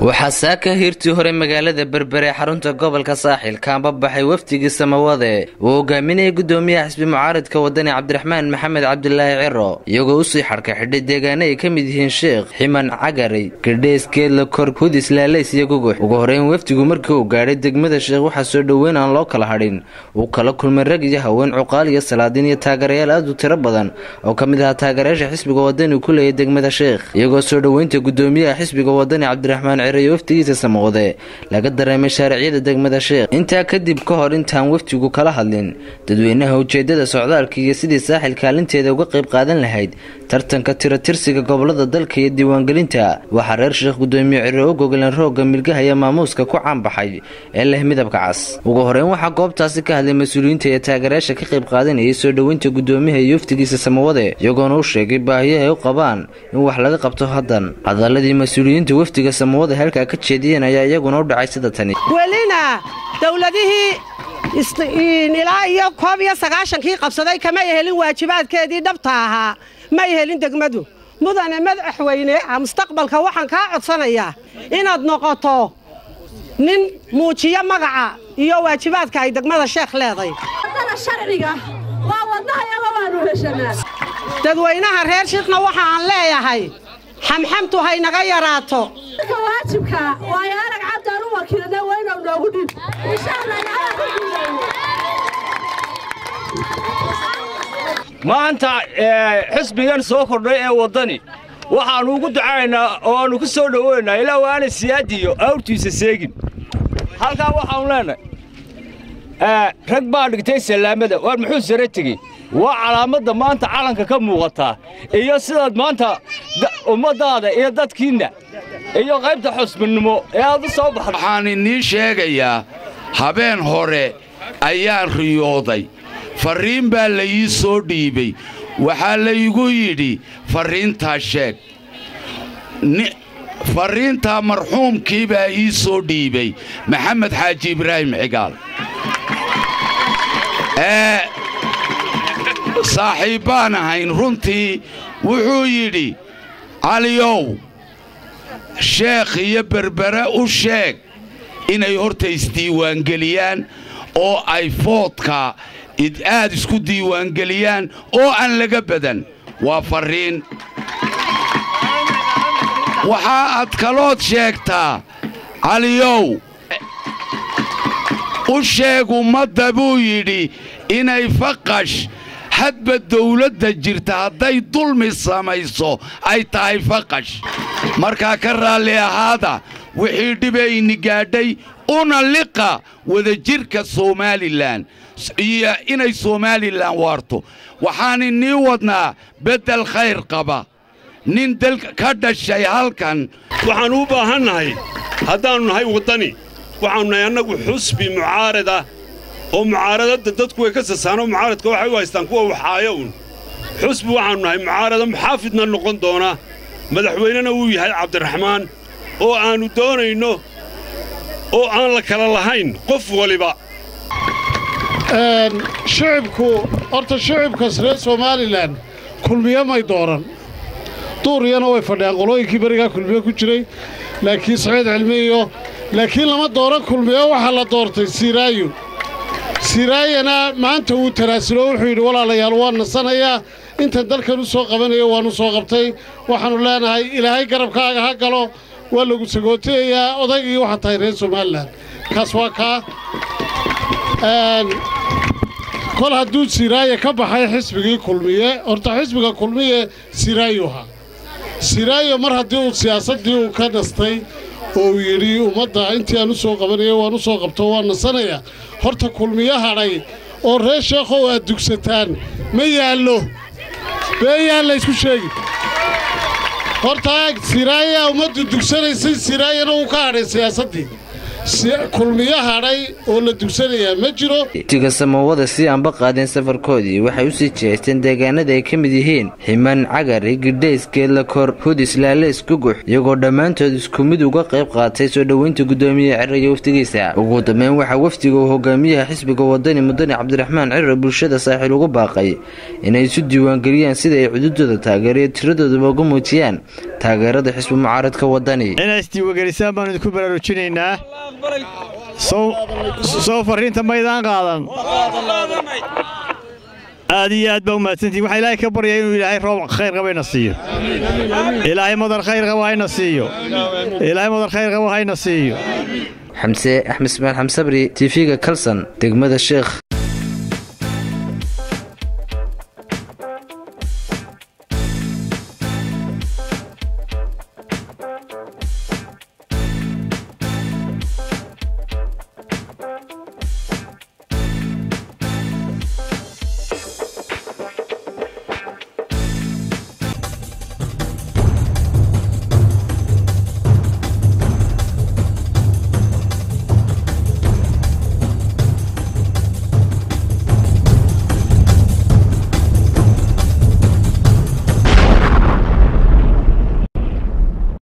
waxaa saaka hiirtii hore magaalada berbere xarunta gobolka saaxil kaanba baxay wafdigii samawade uu hogaaminayay gudoomiyaha xisbi mucaaridka wadani cabdiraxmaan maxamed cabdilaahi ciro iyagoo usii xadhka xidhay deegaano ay ka mid yihiin sheekh ximan cagari gadheys geedla kor hudis laalays iyo gugux ugu horeyn wafdigu markii uu gaadhay degmada sheekh waxaa soo dhoweyn aan loo kala hadhin uu kala kulmay rag iyo haween cuqaal iyo salaadiin iyo taageerayaal aad u tiro badan oo ka mid ahaa taageerayaasha xisbiga wadani ku leeyay degmada sheekh iyagoo soo dhoweynta gudoomiyaha xisbiga wadani cabdiraxmaan iyo wafdigiisa samaqode laga dareemay shaariciyada degmada sheekh intaa kadib ka hor intaan wafdigu kala hadlin dadweynaha ujeedada socdaalka iyo sidii saaxil kaalinteeda uga qayb qaadan lahayd tartanka tiratirsiga gobolada dalka iyo diiwaangelinta waxaa reer sheekh gudoomiye ciro u gogoleen roogga milgahaya maamuuska ku caanbaxay ee leh midabka cas ugu horeyn waxaa goobtaasi ka hadlay mas-uuliyiinta iyo taageerayaasha ka qayb qaadanayay soo dhoweynta gudoomiyaha iyo wafdigiisa samawade iyagoona u sheegay baahiyaha ay u qabaan in wax laga qabto haddan hadaladii mas-uuliyiinta wafdiga samawade halkaa ka jeediyeen ayaa iyaguna u dhacay sida tani welina dowladihii ilaa iyo koob iyo sagaashankii qabsaday kamay helin waajibaadkeedii dhabta ahaa may helin degmadu mudane madaxweyne mustaqbalka waxaan kaa codsanayaa inaad noqoto nin muujiyo magaca iyo waajibaadka ay degmada sheekh leeday dadweynaha reer shiikhna waxa aan leeyahay xamxamtu haynaga yaraato maanta xisbigan soo kordhay ee waddani waxaannu ugu ducaynaynaa oo aannu ku soo dhoweynaa ilaa waana siyaadiyo awrtiisa seegin halkaa waxaannu leenahay rag baa dhigtay sallaamada waar muxuu sare tegey waa calaamadda maanta calanka ka muuqataa iyo sidaad maanta ummaddaada iyo dadkiinna iyo qaybta xusbinnimo ee aad u soo baxda waxaan inii sheegayaa habeen hore ayaan riyooday farriin baa la ii soo dhiibay waxaa laygu yidhi farriintaa sheeg farriintaa marxuumkii baa ii soo dhiibay maxamed xaaji ibraahim cigaal ee saaxiibbaan ahayn runtii wuxuu yidhi caliyow sheekh iyo berbere u sheeg inay horta isdiiwaangeliyaan oo ay foodka aad isku diiwaangeliyaan oo aan laga badan waa farriin waxaa aad kalood sheegtaa caliyow u sheeg ummadda buu yidhi inay faqash hadba dawladda jirta hadday dulmi samayso ay tahay faqash markaa ka raalli ahaada wixii dhibayni gaadhay una liqa wadajirka somalilan iyo inay somalilan waarto waxaan inii wadnaa beddel khayr qaba nin dal ka dhashay halkan waxaan u baahannahay haddaannu nahay waddani waxaannu nahay annagu xusbi mucaarada oo mucaaradadda dadku way ka sasaanoo mucaaradka waxay u haystaan kuwa waxaaya un xusbi waxaannu nahay mucaarada muxaafidna noqon doona madaxweynena wuu yahay cabdiraxmaan oo aannu doonayno oo aan la kala lahayn qof waliba shicibku horta shicibkas reer somalilan kulmiye may dooran duuriyana way fadhiyaan qolooyinkii berigaa kulmiye ku jiray laakiin saciid cilmiiyo laakiin lama dooran kulmiye waxaa la doortay siiraayo siiraayana maanta wuu tanaasulo wuxuu yidhi walaalayaal waan nasanayaa intan dalkan u soo qabanayo waannu soo qabtay waxaannu leenahay ilaahay garabkaaga ha galo waa lagu sagootayayaa odaygii waxaa tahay reer somalilan kaas waa kaa kol hadduu siraaye ka baxay xisbigii kulmiye horta xisbiga kulmiye siraayu ahaa siraayo mar haddii uu siyaasaddii uu ka nastay oo uu yidhi ummadda intii aan u soo qabanaya waan u soo qabto waan nasanayaa horta kulmiye hadhay oo reer sheekhow aad dugsataan ma yaallo beeyaan laysku sheegi horta siraayaa ummaddu dugsanaysay siraayana wuu ka hadhay siyaasaddii kulmiyo hadhay oo la dugsanayaa ma jiro waftiga samawada si aanba qaadeen safarkoodii waxay usii jihaysteen deegaanada ay ka mid yihiin ximan cagari gidhays geedlakor hudis laaleys gugux iyagoo dhammaantood isku mid uga qayb qaatay soo dhoweynta gudoomiyaha cirro iyo wafdigiisa ugu dambeyn waxaa wafdiga uu hogaamiyaha xisbiga wadani mudane cabdiraxmaan cirro bulshada saaxiil ugu baaqay inay isu diiwaangeliyaan sida ay cududooda taageeriyo tiradooduba ugu muujiyaan taageerada xisbi mucaaradka wadani inay isdiiwaangelisaan baanu idinku baraarujinaynaa soo farriinta maydaan qaadan aad iyo aad baa u mahadsantihin waxaa ilaahay ka baryaya inuu ilaahay roob khayr qaba ina siiyo ilaahay madar khayr qaba hayna siiyo ilaahay madar khayr qaba hayna siiyo xamse axmed ismaal xamsabri tv-ga kalson degmada sheekh